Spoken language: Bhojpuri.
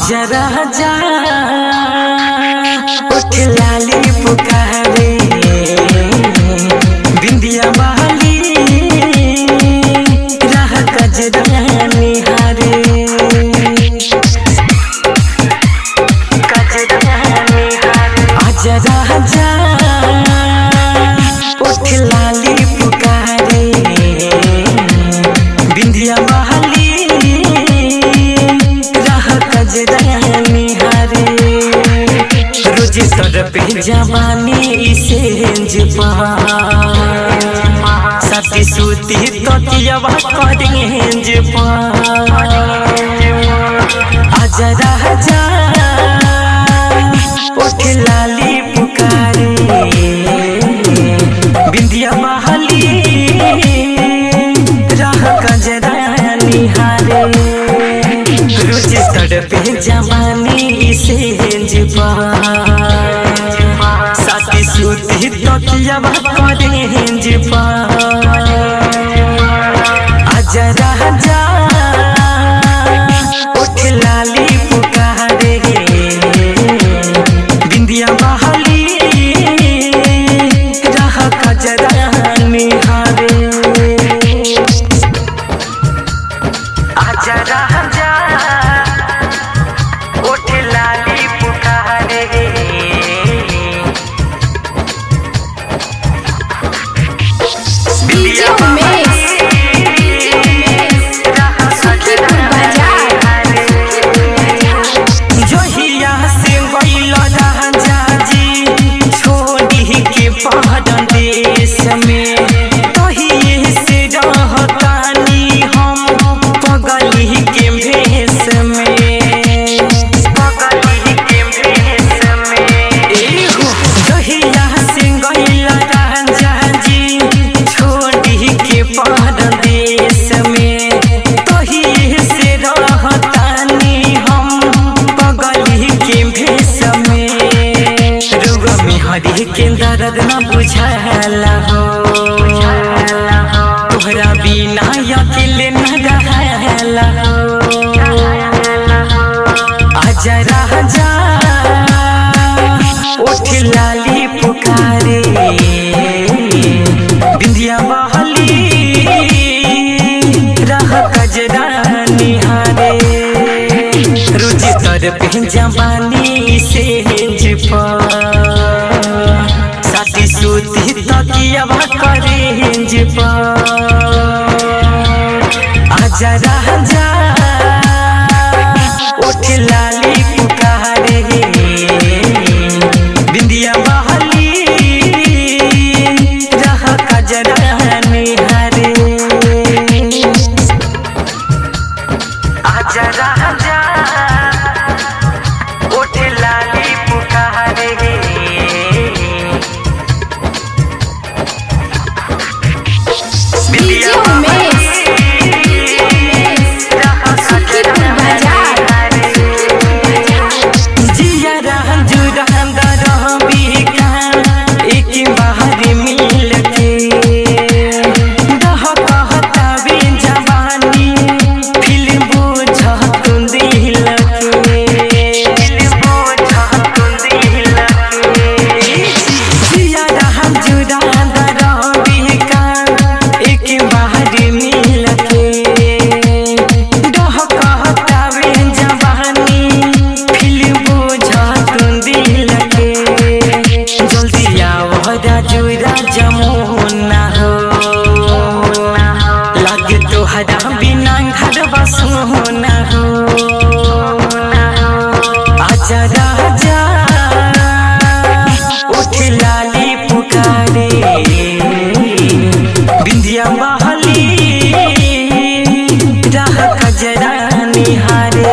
आजा राजा उठ लाली पुकारे बिंदिया वाली राह कजरा निहारे कजरा निहारे आजा राजा उठ लाली पुकारे बिंदिया वाली राह कजरा निहारे रोज सर पे जवानी से जपा सती सूती तकियावा करेंज पा आजा राजा उठ लाली पुकारे बिंदिया बहाली राह कजरा निहारे रोज तड़पे जवानी से जपा साथी सूती तकियावा करेंज पा आजा राजा उठ लाली पुकारे बिंदिया बहाली राह कजरा निहारे आजा राजा उठ लाली पुकारे डीजे उमेश सुखीपुर बाजार जोहिया से गइल राजा जी छोड़ी के पहाड़ देश में तहिए से रहतानी हम पगली के भेष में पगली के भेष में एहो जोहिया से गइल राजा जी छोड़ी के पहाड़ देश में तहिए से रहतानी हम पगली के भेष में रुग में हरी के दर्द न बुझाला हो तोहरा बिना अकेले न रहला हो आजा राजा उठ लाली पुकारे बिंदिया बहली राह कजरा निहारे रुचि तर पे जवानी से जपा साथी सूती तकियावा करे जपा आजा राजा उठ लाली पुकारे बिंदिया बहली राह कजरा निहारे आजा राजा उठ लाली पुकारे डीजे उमेश सुखीपुर बाजार जिया रहन जुरहन दरह बिकान एक बाहर मिल के दह कहता बे जवानी फिल्म बुझत दिल के फिल्म बुझत दिल के जिया रहन जुरहन दरह बिकान एक बाहर मिल के दह कहता बे जवानी फिल्म बुझत दिल के जल्दी आओ राजू राजा मोहना हो लागे तोहरा बिना घर बसोना हो आजा राजा उठ लाली पुकारे बिंदिया बहली राह कजरा निहारे